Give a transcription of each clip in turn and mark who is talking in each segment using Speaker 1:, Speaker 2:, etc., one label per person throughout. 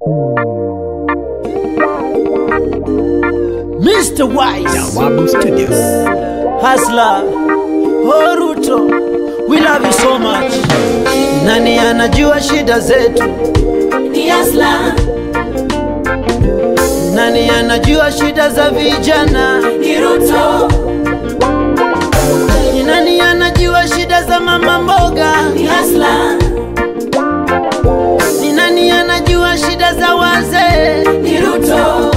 Speaker 1: Mr. Wise,
Speaker 2: Jawabu Studios.
Speaker 1: Hasla, Horuto, we love you so much. Nani anajua shida zetu?
Speaker 3: ni Asla,
Speaker 1: Nani anajua shida za vijana?
Speaker 3: ni Ruto,
Speaker 1: Ni nani anajua shida za mama mboga?
Speaker 3: ni Asla,
Speaker 1: Ni nani anajua shida za wazee?
Speaker 3: ni Ruto,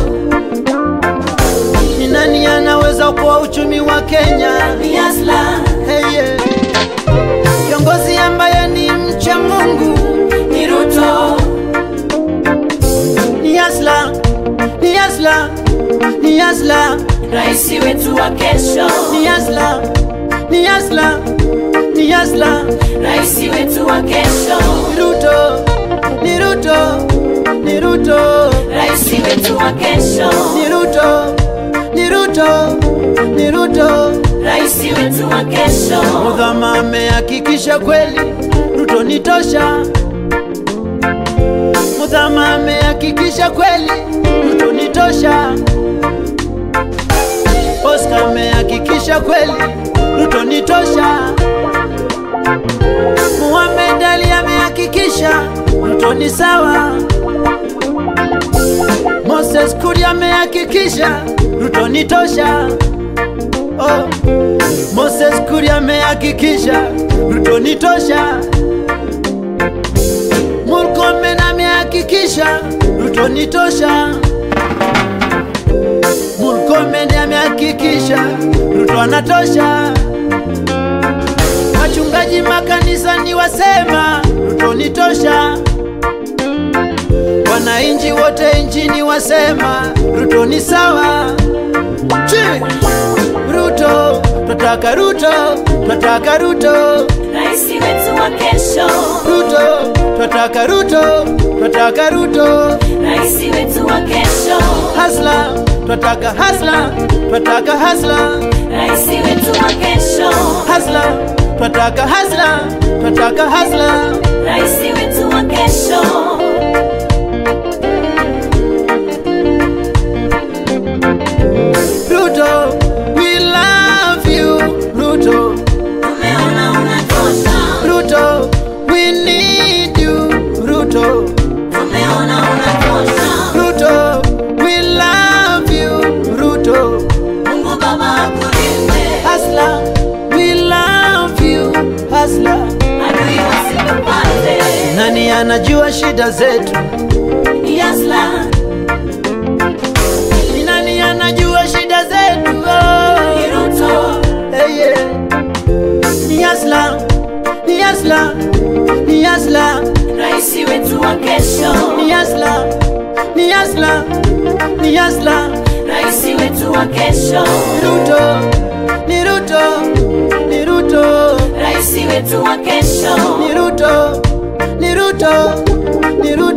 Speaker 1: Ni nani anaweza kuwa uchumi wa Kenya?
Speaker 3: ni Asla,
Speaker 1: Hey, yeah. Kiongozi ambaye ni mcha Mungu
Speaker 3: ni Ruto,
Speaker 1: ni Asla, ni Asla, ni Asla,
Speaker 3: rais wetu wa kesho,
Speaker 1: ni Asla, ni Asla, ni Asla.
Speaker 3: rais wetu wa kesho,
Speaker 1: Ni Ruto, ni Ruto, ni Ruto,
Speaker 3: rais wetu wa kesho,
Speaker 1: ni Ruto, ni Ruto, ni Ruto.
Speaker 3: rais wetu wa kesho,
Speaker 1: Mudhama amehakikisha kweli Ruto ni tosha. Mudhama amehakikisha kweli Ruto ni tosha. Oscar amehakikisha kweli Ruto ni tosha. Muhammad Ali amehakikisha Ruto ni sawa. Moses Kuria amehakikisha Ruto ni tosha. Oh. Moses Kuria amehakikisha Ruto ni tosha. Murkomen amehakikisha Ruto ni tosha. Murkomen amehakikisha Ruto anatosha. Wachungaji makanisani wasema Ruto ni tosha. Wananchi wote nchini wasema Ruto ni sawa. Chi! Ruto, twataka Ruto, twataka Ruto,
Speaker 3: rais wetu wa kesho,
Speaker 1: Ruto, twataka Ruto, twataka Ruto,
Speaker 3: rais wetu wa kesho,
Speaker 1: hasla, twataka hasla, twataka hasla,
Speaker 3: rais wetu wa kesho,
Speaker 1: hasla, twataka hasla, twataka hasla.
Speaker 3: rais wetu wa kesho.
Speaker 1: Ruto, we love you, Ruto,
Speaker 3: Tumeona unatosha,
Speaker 1: Ruto, we need you, Ruto,
Speaker 3: tumeona unatosha.
Speaker 1: Ruto, we love you, Ruto.
Speaker 3: Mungu Baba akulinde,
Speaker 1: Hasla, we love you, Hasla.
Speaker 3: adui wasikupate.
Speaker 1: Nani anajua shida zetu?
Speaker 3: Ni Asla,
Speaker 1: Ni nani anajua shida zetu?
Speaker 3: ni
Speaker 1: Oh,
Speaker 3: Ruto,
Speaker 1: hey, yeah. Ni Hasla, ni Hasla, ni Hasla,
Speaker 3: rais wetu wa kesho,
Speaker 1: ni Hasla, ni Hasla, ni Hasla.
Speaker 3: rais wetu wa kesho,
Speaker 1: Ni Ruto, ni Ruto, ni Ruto,
Speaker 3: rais wetu wa kesho,
Speaker 1: ni Ruto, ni Ruto, ni Ruto.